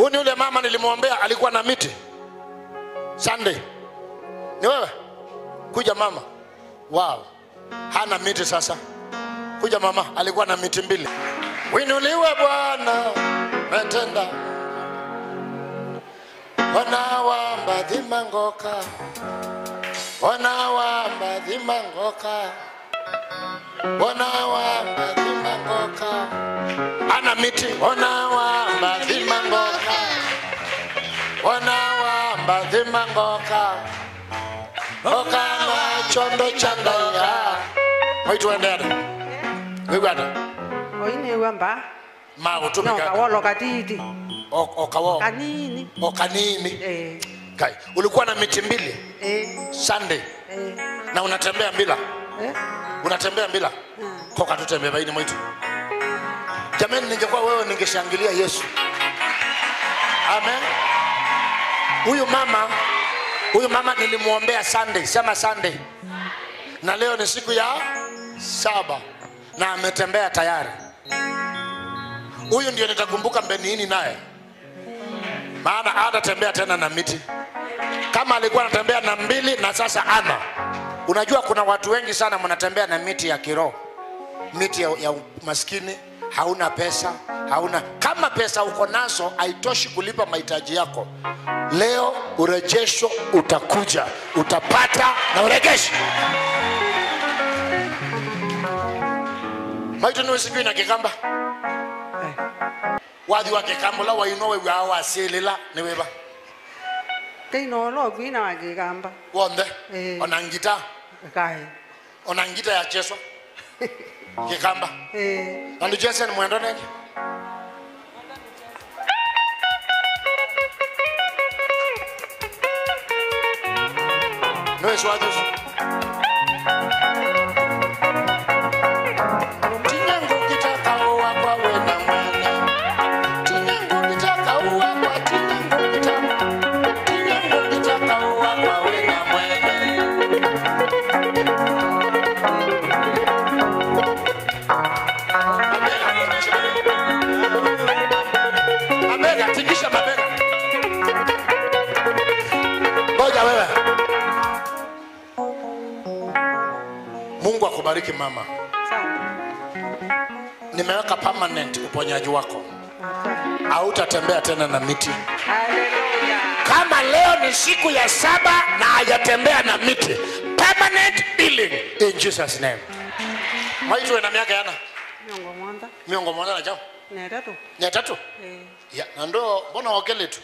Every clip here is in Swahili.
Huyu ni yule mama nilimwombea, alikuwa na miti Sunday. Ni wewe? Kuja mama. Wow, hana miti sasa. Kuja mama, alikuwa na miti mbili. Winuliwe Bwana, metenda wanawamba dhimangoka, wanawamba dhimangoka, wanawamba dhimangoka, ana miti, wanawamba dhimangoka, wanawamba dhimangoka, okana chondo chandaya mwaitwendera wigwata oinewa mba ma utumika nokawolo katiti okawo kanini okanini eh, kai ulikuwa na miti mbili eh, Sunday eh, na unatembea bila eh. unatembea bila koka tutembea baini mwitu jamani ningekuwa wewe ningeshangilia yesu amen huyu mama huyu mama nilimwombea sunday sema sunday na leo ni siku ya saba na ametembea tayari huyu ndio nitakumbuka mbeniini naye maana hatatembea tena na miti kama alikuwa anatembea na mbili na sasa ana unajua kuna watu wengi sana mnatembea na miti ya kiroho miti ya, ya maskini hauna pesa hauna kama pesa uko nazo haitoshi kulipa mahitaji yako leo urejesho utakuja utapata na uregesho maitu niwe sijui na kikamba wathi wa kikambo la wainowe wa wasilila niweba teino kwina wakikamba wonthe Eh. ona ngita kai ona ngita ya cheso kikamba eh, na ndichese ni mwendo nenge noeswajusu tinyangu kitaka uwa kwa wena mwana tinyangu kitaka uwa kwa tinyangu kitaka tinyangu kitaka uwa kwa wena mwana mabega tingisha mabega ngoja wewe mungu akubariki mama sana nimeweka permanent uponyaji wako hautatembea tena na miti haleluya kama leo ni siku ya saba na hajatembea na miti permanent healing in jesus name maitwe na miaka yana miongo mwanda miongo moja na chao netatu mia tatu eh, ya na ndo mbona okele tu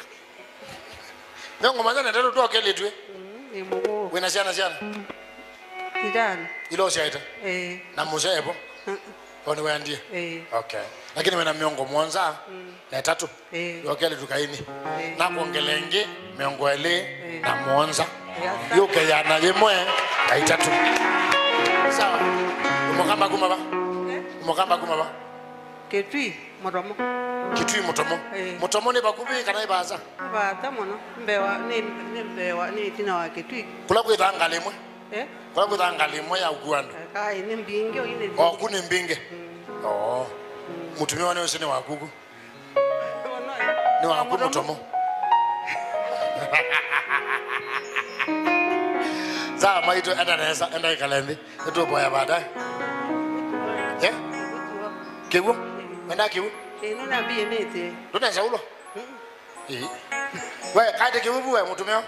miongo moja na tatu tu okele tu eh? mm, imugu wina ciana ciana itano ilo ciaita eh, na muceepo mm, oni wendie eh, okay lakini wina miongo mwanza na tatu eh, yokele tukaini Eh. na kuongelengi miongo eli na mwonza Yasa. yukeyana yimwe na itatu sawa umukamba kuma ba eh, umukamba kuma ba ketwi muromo kitui mutomo Eh. mutomo ni bakubi kana ibaza bata muno mbewa ni ni mbewa ni tina wa ketwi kula kwitha ngali imwe eh, kula kwitha ngali imwe ya ukuano kai ni mbingi oine oku ni mbinge oo mutumia wane ucio ni wakugu ni waku mutomo sawa maitu enda nesa enda ikalembi nituboya baadaye Eh? kiwu enda kiwu ino nambie nete ndunesa ulo Ii. we kaite kiwu buwe mutumio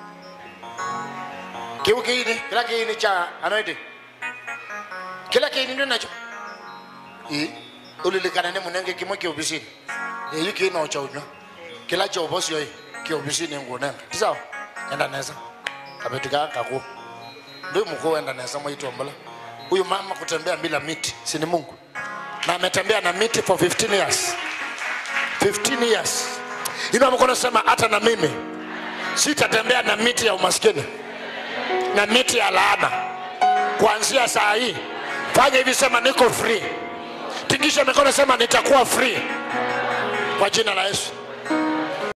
kiwu kiini kila kiini cha anoiti kila kiini ndio nacho Ii. ulilikana ni munenge kimwe kiobisini eyu kiino cha unywa kila cha ubosio hii kiobisini ngunenga tisawa enda nesa kabetika kaku ndio mkuu enda nesa mwaitombala huyu mama kutembea bila miti si ni mungu na ametembea na miti for 15 years 15 years ina mkono sema hata na mimi sitatembea na miti ya umaskini na miti ya laana kuanzia saa hii fanya hivi sema niko free tingisha mikono sema nitakuwa free kwa jina la yesu